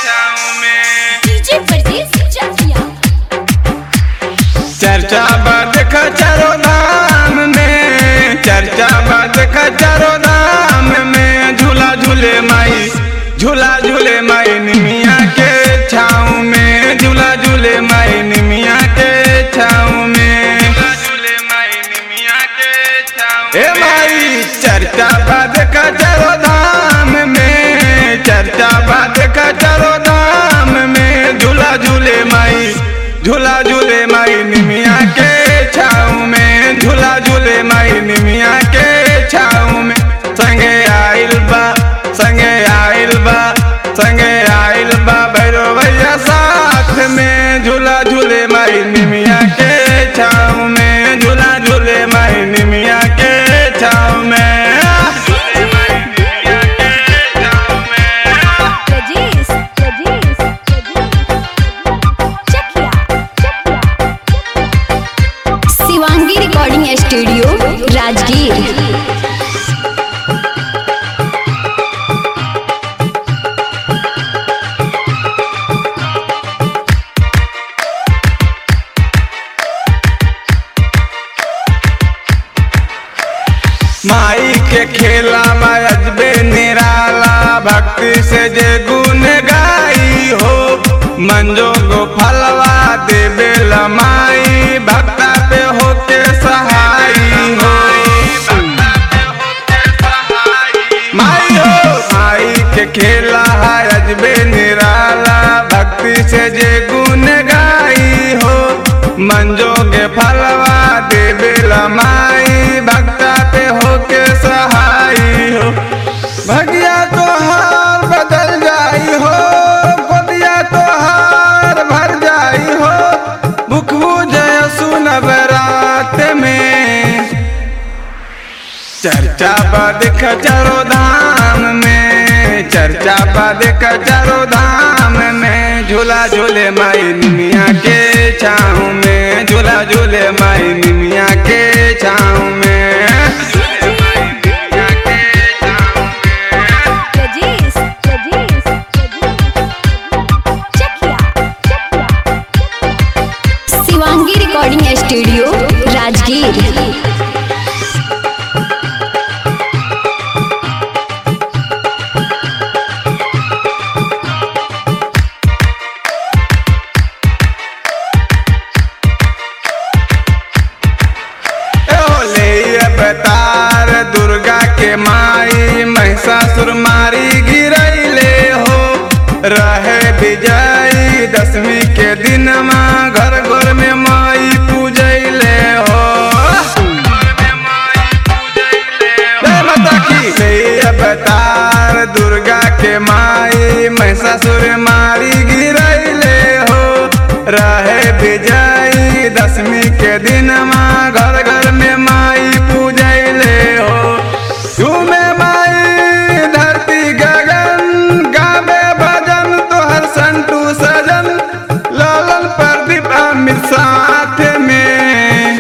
छाँव में डीजे परदेस चकिया चर्चा बात चारो धाम में चर्चा बात चारो धाम में झूला झूले माई झूला झूले माई निमिया के छाँव में झूला झूले माई निमिया के छाँव में झूला झूले माई निमिया के छाँव ए माई चर्चा बात चारो धाम में चर्चा बात चारो धाम में झूला झूले माई झूला झूले माई निमिया के छाँव में झूला झूले माई निमिया के छाँव में संगे आइल बा संगे आइल बा संगे आइल बा भैरो भैया साथ में झूला झूले माई निमिया के छाँव में झूला झूले माई निमिया के छाँव में झूले माई निमिया के छाँव में प्रजेश प्रजेश चकिया शिवांगी रिकॉर्डिंग स्टूडियो राजगीर माई के खेला अजबे निराला भक्ति से जे गुण गाई हो मंजो गो फलवा देवे लमाई भक्ता पे होके सहाई हो माई हो माई के खेला है अजबे निराला भक्ति से जे गुण गाई हो मंजो के फलवा देवे लमाई भक्ता पे होके सहाई हो भगिया तो हार बदल जाई हो गोदिया तो हार भर जाई हो मुख जय सुन बरात में चर्चा बद खचरो धाम में चर्चा बद खचरो धाम में झूला झूले माई निमिया के छाँव में झूला झूले माई निमिया के छाँव में झूले माई निमिया के छाँव में। प्रजेश प्रजेश चकिया शिवांगी रिकॉर्डिंग स्टूडियो राजगीर ओले अवतार दुर्गा के माई महिषासुर मारी गिरैले हो रहे विजयी दसवीं के दिन माँ घर घर में माई पूजैले हो जय माता की जय अवतार दुर्गा के माई महिषासुर मारी गिरैले हो रहे विजयी दसवीं के दिन माँ घर घर में माई पूजैले हो झूमे माई धरती गगन गावे भजन तोहर संतू सजन लालन प्रदीप अमित साथ में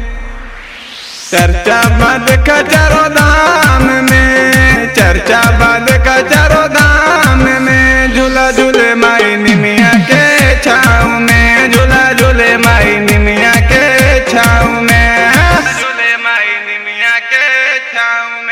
चर्चा बद कचरो धाम में चर्चा बद कचरो धाम में झूला झूले माई निमिया के छाँव में झूला झूले माई निमिया के छाँव में झूले माई निमिया के छाँव